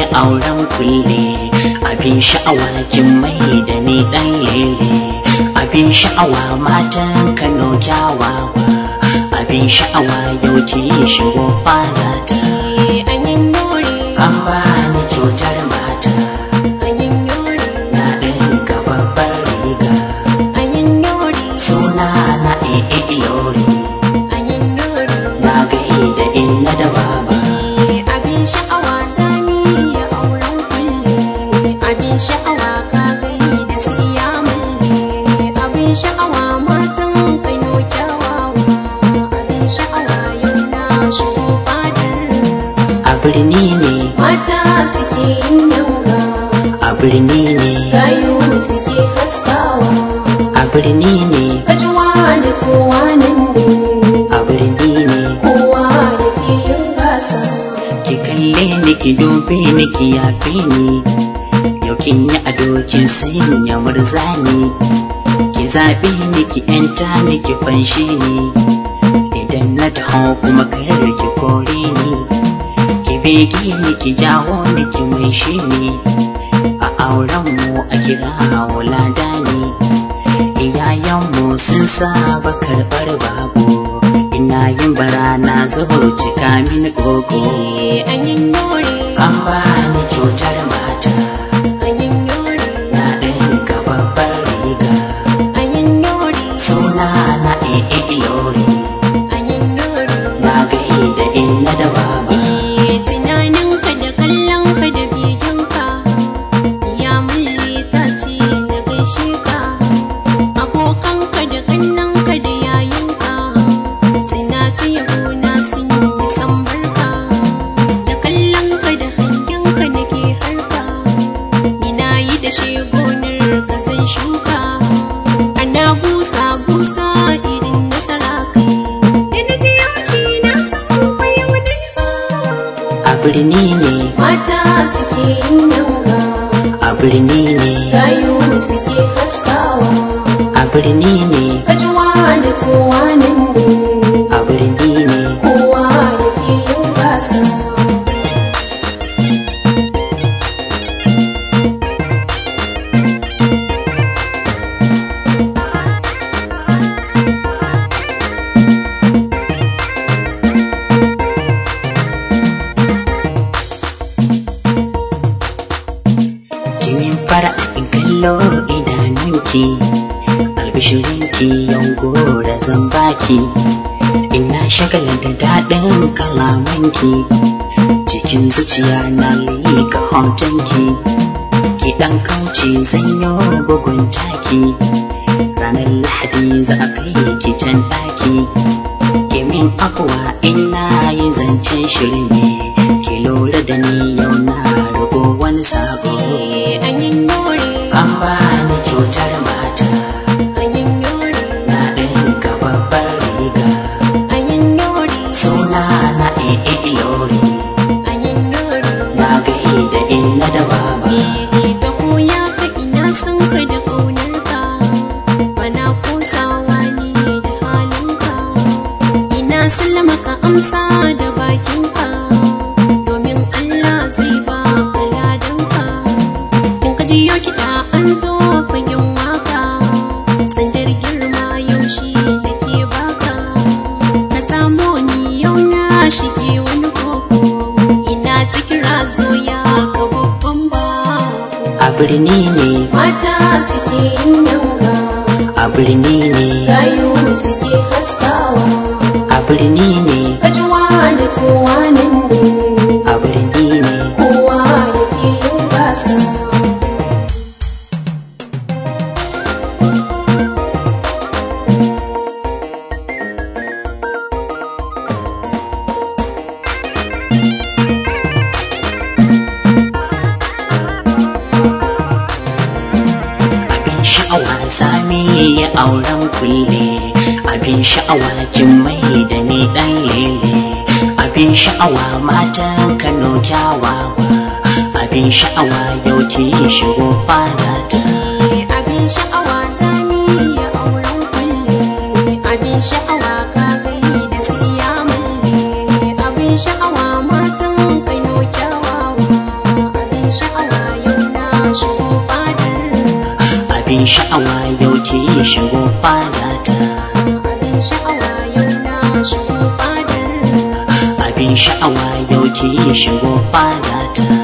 auren kulle abin sha'awa kin mai da ni dan lele abin sha'awa matan kano kyawawa abin sha'awa yau ki shigo fara ta an ba ni kyautar mata na ɗinka babbar riga suna na ee ilori na gaida inna da baba sha'awa ka gai da su iya malle abin sha'awa matan kano kyawawa abin sha'awa yau na shigo fadar a birni ne mata suke yin yanga a birni ne gayu suke haskawa a birni ne kajuwa da tuwa nan ne a birni ne kowa yake yin gasa ki kalle ni ki dube ni ki yafe ni yau kin yi ado kin sanya murzani ki zaɓe ni ki yanta ni ki fanshi ni idan na taho kuma kar ki kore ni ki bege ni ki jawo ni ki mai shi ni a auren mu a kira wulada ni iyayenmu sun saba karɓar babu ina yin bara na zo cika mini gogo eh an yin yore an ba ni kyautar mata an yin yore na ɗinka babbar riga an yin yore suna na ee ilori an yin yore na gaida inna da baba Eh, tunaninka da kallonka da beginka ya mulle ta ce na gaishe ka abokanka da kannanka da yayinka suna ta yabona sun yi san barka da kallonka da hangenka nake harka ina yi da shegonar ka zan shuka ana busa busa irin nasara kai da na ji yaushe na san bai wani ba a birni ne mata suke yin yanga a birni ne gayu suke haskawa a birni ne kajuwa da tuwa nan ne a birni ne kowa yake yin gasa kimin fara in kallo idanunki albishirinki yango da zan baki ina shagala da daɗin kalamanki cikin zuciya na liƙa hotonki ki ɗan kauce zanyo bugun taki ranar lahadi za a kai ki can ɗaki kimin afuwa ina yi zancen shirin ne ki lura da ni yau na rubo wani sabo Eh, an yin yore an ba ni kyautar mata an yin yore na ɗinka babbar riga an yin yore suna na ee ilori an yin yore na gaida inna da baba Eh, ta koya ka ina son ka da ƙaunarka bana kosawa ne da halinka ina sallama ka amsa da bakinka domin Allah zai ba ka ladanka in ka ji yau kiɗa an zo fagen waka sandar girma yaushe da ke baka ka samo ni yau na shige wani koko ina ta kira zoya ka babban ba a birni ne mata suke yin yanga a birni ne gayu suke haskawa a birni ne kajuwa da tuwa nan ne a birni ne kowa yake yin gasa abin sha'awa sami ya auren kulle abin sha'awa kin mai da ni dan lele abin sha'awa matan kano kyawawa abin sha'awa yau ki shigo fara ta abin sha'awa zami ya auren kulle abin sha'awa ka gai da su iya malle abin sha'awa matan kano kyawawa abin sha'awa yau ki shigo fadata abin sha'awa yau na shigo fadar abin sha'awa yau ki shigo fadata